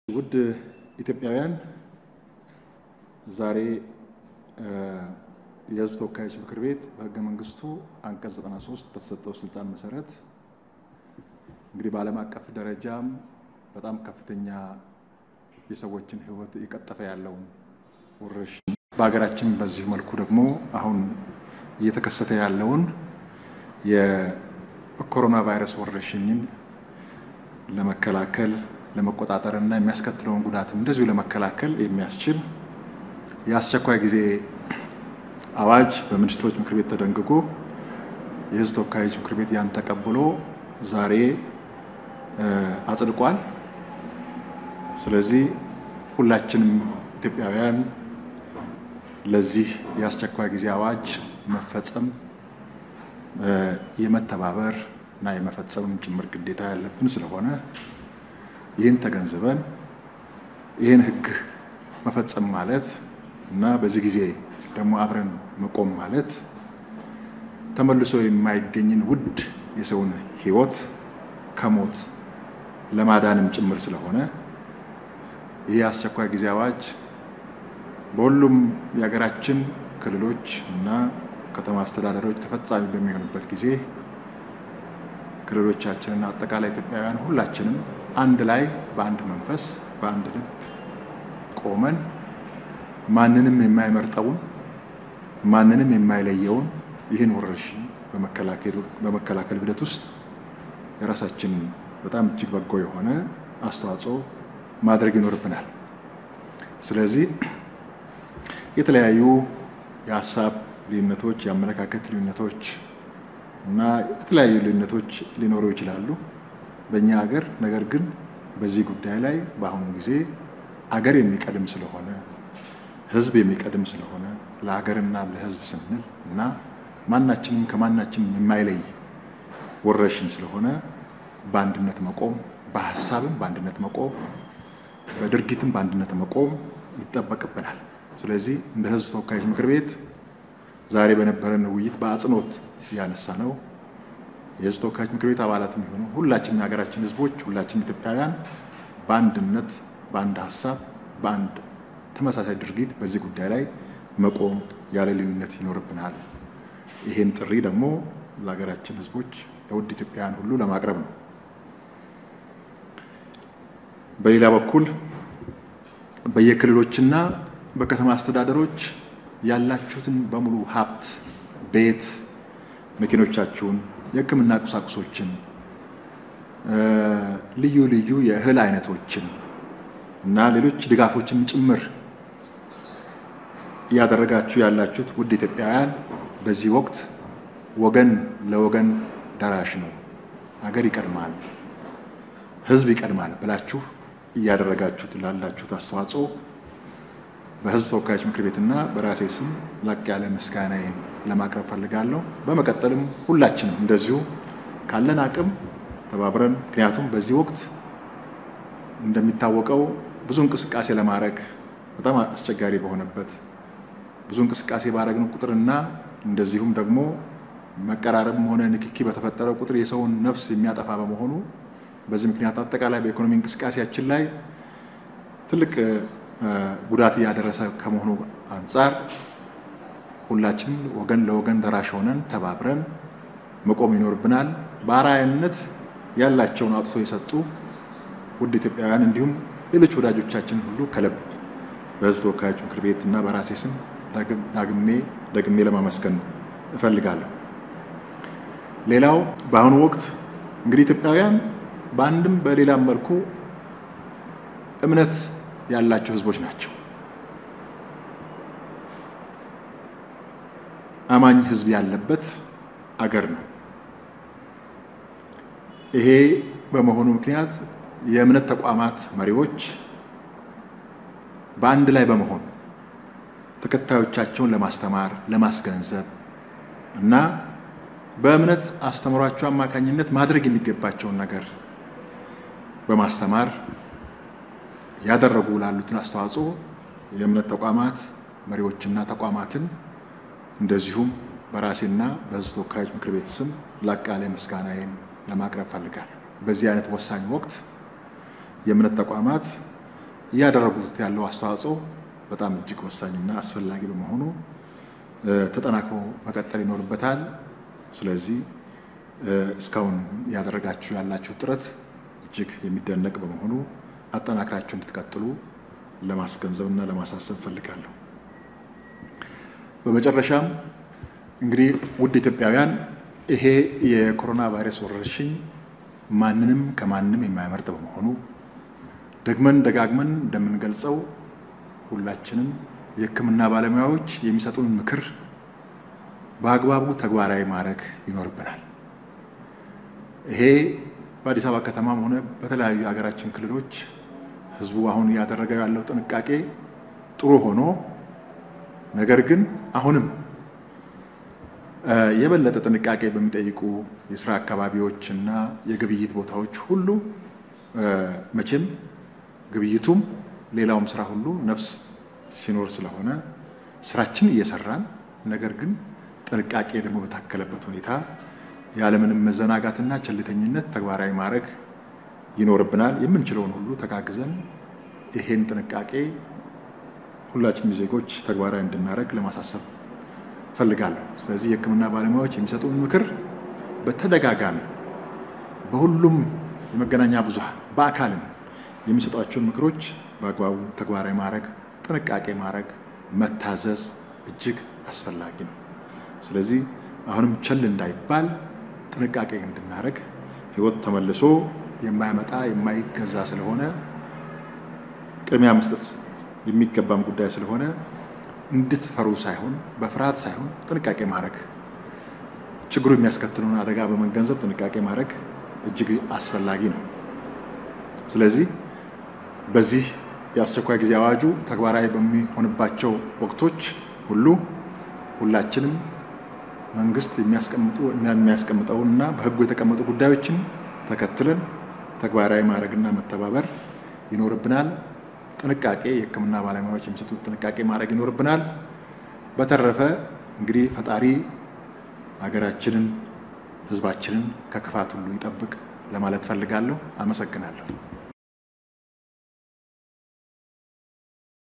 ውድ ኢትዮጵያውያን ዛሬ የሕዝብ ተወካዮች ምክር ቤት በሕገ መንግስቱ አንቀጽ 93 በተሰጠው ስልጣን መሰረት እንግዲህ በዓለም አቀፍ ደረጃም በጣም ከፍተኛ የሰዎችን ሕይወት እየቀጠፈ ያለውን ወረርሽኝ በሀገራችን በዚህ መልኩ ደግሞ አሁን እየተከሰተ ያለውን የኮሮና ቫይረስ ወረርሽኝን ለመከላከል ለመቆጣጠር እና የሚያስከትለውን ጉዳትም እንደዚሁ ለመከላከል የሚያስችል የአስቸኳይ ጊዜ አዋጅ በሚኒስትሮች ምክር ቤት ተደንግጎ የሕዝብ ተወካዮች ምክር ቤት ያን ተቀብሎ ዛሬ አጽድቋል። ስለዚህ ሁላችንም ኢትዮጵያውያን ለዚህ የአስቸኳይ ጊዜ አዋጅ መፈጸም የመተባበር እና የመፈጸምም ጭምር ግዴታ ያለብን ስለሆነ ይህን ተገንዝበን ይህን ሕግ መፈጸም ማለት እና በዚህ ጊዜ ደግሞ አብረን መቆም ማለት ተመልሶ የማይገኝን ውድ የሰውን ሕይወት ከሞት ለማዳንም ጭምር ስለሆነ ይህ አስቸኳይ ጊዜ አዋጅ በሁሉም የሀገራችን ክልሎች እና ከተማ አስተዳደሮች ተፈጻሚ በሚሆንበት ጊዜ ክልሎቻችንና አጠቃላይ ኢትዮጵያውያን ሁላችንም አንድ ላይ በአንድ መንፈስ በአንድ ልብ ቆመን ማንንም የማይመርጠውን ማንንም የማይለየውን ይህን ወረርሽኝ በመከላከል ሂደት ውስጥ የራሳችን በጣም እጅግ በጎ የሆነ አስተዋጽኦ ማድረግ ይኖርብናል። ስለዚህ የተለያዩ የሀሳብ ልዩነቶች፣ የአመለካከት ልዩነቶች እና የተለያዩ ልዩነቶች ሊኖሩ ይችላሉ በእኛ ሀገር። ነገር ግን በዚህ ጉዳይ ላይ በአሁኑ ጊዜ አገር የሚቀድም ስለሆነ ሕዝብ የሚቀድም ስለሆነ ለሀገርና ለሕዝብ ስንል እና ማናችንም ከማናችንም የማይለይ ወረርሽኝ ስለሆነ በአንድነት መቆም፣ በሀሳብም በአንድነት መቆም፣ በድርጊትም በአንድነት መቆም ይጠበቅብናል። ስለዚህ እንደ ሕዝብ ተወካዮች ምክር ቤት ዛሬ በነበረን ውይይት በአጽንኦት ያነሳ ነው የሕዝብ ተወካዮች ምክር ቤት አባላትም የሆኑ ሁላችንም የሀገራችን ሕዝቦች ሁላችንም ኢትዮጵያውያን በአንድነት በአንድ ሀሳብ በአንድ ተመሳሳይ ድርጊት በዚህ ጉዳይ ላይ መቆም ያለ ልዩነት ይኖርብናል። ይሄን ጥሪ ደግሞ ለሀገራችን ሕዝቦች ለውድ ኢትዮጵያውያን ሁሉ ለማቅረብ ነው። በሌላ በኩል በየክልሎችና በከተማ አስተዳደሮች ያላችሁትን በሙሉ ሀብት፣ ቤት፣ መኪኖቻችሁን፣ የሕክምና ቁሳቁሶችን፣ ልዩ ልዩ የእህል አይነቶችን እና ሌሎች ድጋፎችን ጭምር እያደረጋችሁ ያላችሁት ውድ ኢትዮጵያውያን በዚህ ወቅት ወገን ለወገን ደራሽ ነው፣ አገር ይቀድማል፣ ሕዝብ ይቀድማል ብላችሁ እያደረጋችሁት ላላችሁት አስተዋጽኦ በሕዝብ ተወካዮች ምክር ቤትና በራሴ ስም ላቅ ያለ ምስጋናዬን ለማቅረብ ፈልጋለሁ። በመቀጠልም ሁላችንም እንደዚሁ ካለን አቅም ተባብረን ምክንያቱም በዚህ ወቅት እንደሚታወቀው ብዙ እንቅስቃሴ ለማድረግ በጣም አስቸጋሪ በሆነበት ብዙ እንቅስቃሴ ባደረግን ቁጥርና እንደዚሁም ደግሞ መቀራረብም ሆነ ንክኪ በተፈጠረ ቁጥር የሰውን ነፍስ የሚያጠፋ በመሆኑ በዚህ ምክንያት አጠቃላይ በኢኮኖሚ እንቅስቃሴያችን ላይ ትልቅ ጉዳት እያደረሰ ከመሆኑ አንጻር ሁላችንም ወገን ለወገን ደራሽ ሆነን ተባብረን መቆም ይኖርብናል። በአርአያነት ያላቸውን አውጥቶ የሰጡ ውድ ኢትዮጵያውያን እንዲሁም ሌሎች ወዳጆቻችን ሁሉ ከልብ በሕዝብ ተወካዮች ምክር ቤት እና በራሴ ስም ዳግሜ ደግሜ ለማመስገን እፈልጋለሁ። ሌላው በአሁኑ ወቅት እንግዲህ ኢትዮጵያውያን በአንድም በሌላም መልኩ እምነት ያላቸው ሕዝቦች ናቸው። አማኝ ሕዝብ ያለበት አገር ነው። ይሄ በመሆኑ ምክንያት የእምነት ተቋማት መሪዎች በአንድ ላይ በመሆን ተከታዮቻቸውን ለማስተማር፣ ለማስገንዘብ እና በእምነት አስተምሯቸው አማካኝነት ማድረግ የሚገባቸውን ነገር በማስተማር ያደረጉ ላሉትን አስተዋጽኦ የእምነት ተቋማት መሪዎችና ተቋማትን እንደዚሁም በራሴና በሕዝብ ተወካዮች ምክር ቤት ስም ላቅ ያለ ምስጋናዬን ለማቅረብ ፈልጋለሁ። በዚህ አይነት ወሳኝ ወቅት የእምነት ተቋማት እያደረጉት ያለው አስተዋጽኦ በጣም እጅግ ወሳኝና አስፈላጊ በመሆኑ ተጠናክሮ መቀጠል ይኖርበታል። ስለዚህ እስካሁን ያደረጋችሁ ያላችሁ ጥረት እጅግ የሚደነቅ በመሆኑ አጠናክራችሁ እንድትቀጥሉ ለማስገንዘብና ለማሳሰብ ፈልጋለሁ። በመጨረሻም እንግዲህ ውድ ኢትዮጵያውያን ይሄ የኮሮና ቫይረስ ወረርሽኝ ማንንም ከማንም የማይመርጥ በመሆኑ ደግመን ደጋግመን እንደምንገልጸው ሁላችንም የሕክምና ባለሙያዎች የሚሰጡን ምክር በአግባቡ ተግባራዊ ማድረግ ይኖርብናል። ይሄ በአዲስ አበባ ከተማም ሆነ በተለያዩ የሀገራችን ክልሎች ህዝቡ አሁን እያደረገው ያለው ጥንቃቄ ጥሩ ሆኖ ነገር ግን አሁንም የበለጠ ጥንቃቄ በሚጠይቁ የስራ አካባቢዎች እና የግብይት ቦታዎች ሁሉ መቼም ግብይቱም ሌላውም ስራ ሁሉ ነፍስ ሲኖር ስለሆነ ስራችን እየሰራን ነገር ግን ጥንቃቄ ደግሞ በታከለበት ሁኔታ ያለምንም መዘናጋትና ቸልተኝነት ተግባራዊ ማድረግ ይኖርብናል። የምንችለውን ሁሉ ተጋግዘን ይሄን ጥንቃቄ ሁላችንም ዜጎች ተግባራዊ እንድናደርግ ለማሳሰብ ፈልጋለሁ። ስለዚህ የሕክምና ባለሙያዎች የሚሰጡን ምክር በተደጋጋሚ በሁሉም የመገናኛ ብዙሃን በአካልም የሚሰጧቸውን ምክሮች በአግባቡ ተግባራዊ ማድረግ፣ ጥንቃቄ ማድረግ፣ መታዘዝ እጅግ አስፈላጊ ነው። ስለዚህ አሁንም ቸል እንዳይባል ጥንቃቄ እንድናደርግ ህይወት ተመልሶ የማይመጣ የማይገዛ ስለሆነ ቅድሚያ መስጠት የሚገባም ጉዳይ ስለሆነ እንድትፈሩ ሳይሆን በፍርሃት ሳይሆን ጥንቃቄ ማድረግ ችግሩ የሚያስከትለውን አደጋ በመገንዘብ ጥንቃቄ ማድረግ እጅግ አስፈላጊ ነው። ስለዚህ በዚህ የአስቸኳይ ጊዜ አዋጁ ተግባራዊ በሚሆንባቸው ወቅቶች ሁሉ ሁላችንም መንግስት የሚያስቀምጡ የሚያስቀምጠውን እና በህጉ የተቀመጡ ጉዳዮችን ተከትለን ተግባራዊ ማድረግና መተባበር ይኖርብናል። ጥንቃቄ የህክምና ባለሙያዎች የሚሰጡት ጥንቃቄ ማድረግ ይኖርብናል። በተረፈ እንግዲህ ፈጣሪ ሀገራችንን፣ ህዝባችንን ከክፋት ሁሉ ይጠብቅ ለማለት ፈልጋለሁ። አመሰግናለሁ።